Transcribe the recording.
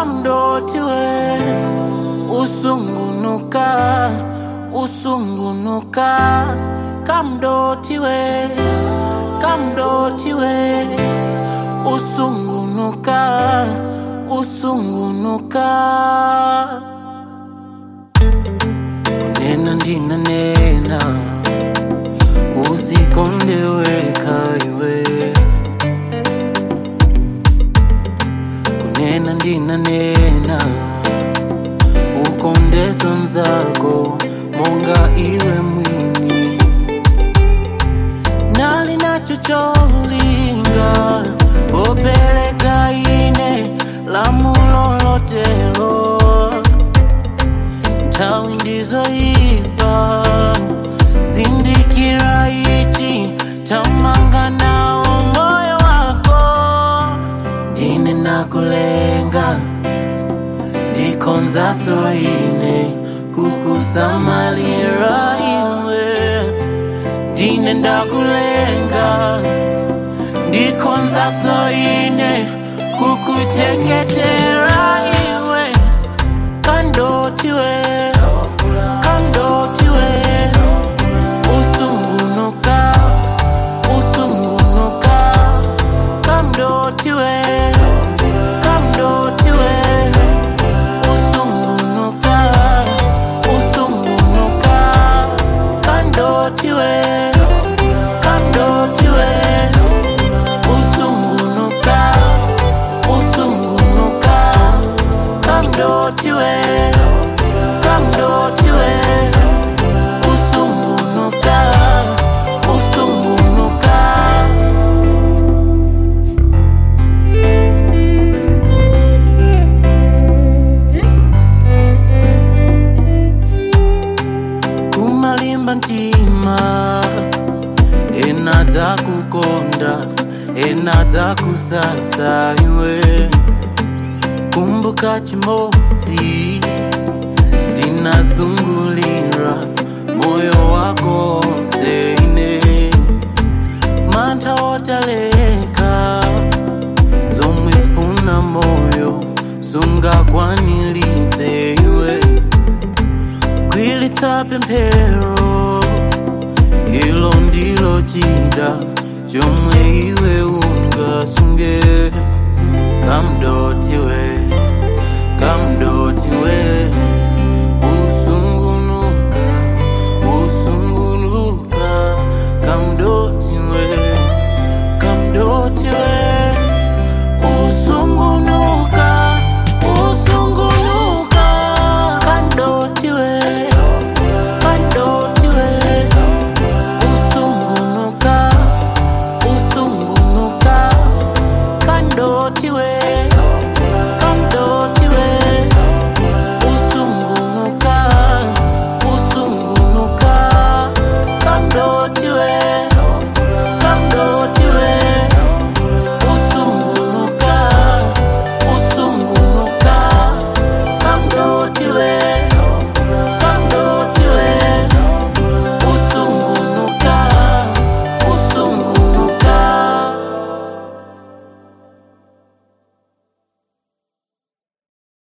kamdotiwe usungunuka usungunuka kamdotiwe kamdotiwe usungunuka usungunuka kunena ndina nena uzikondeweka iwe kunena ndina nena ukondeso nzako monga iwe mwini nali nacho cholinga popeleka ine lamulolotelo nthawi ndizoyipa zindikira ichi tamanga nawo moyo wako ndine nakulenga ndikonzaso ine kukusamalira iwe ndine ndakulenga ndikonzaso ine kukuchengetera iwe kandotiwe kandotiwe usungunuka usungunuka kamdotiwe kamdotiwe usungunuka usungunuka kandotiwe kandotiwe usungunuka usungunuka kamdotiwe kamdotiwe usungunuka usungunuka kumalimba ntima enadza kukonda enadza kusasa iwe kumbuka chimodzi ndinazungulira moyo wako onse ine mantha otaleka zomwe zifuna moyo sungakwanilitse iwe kwilitsa pemphero ilo ndilo chida chomwe iwe ungasunge kamdotiwe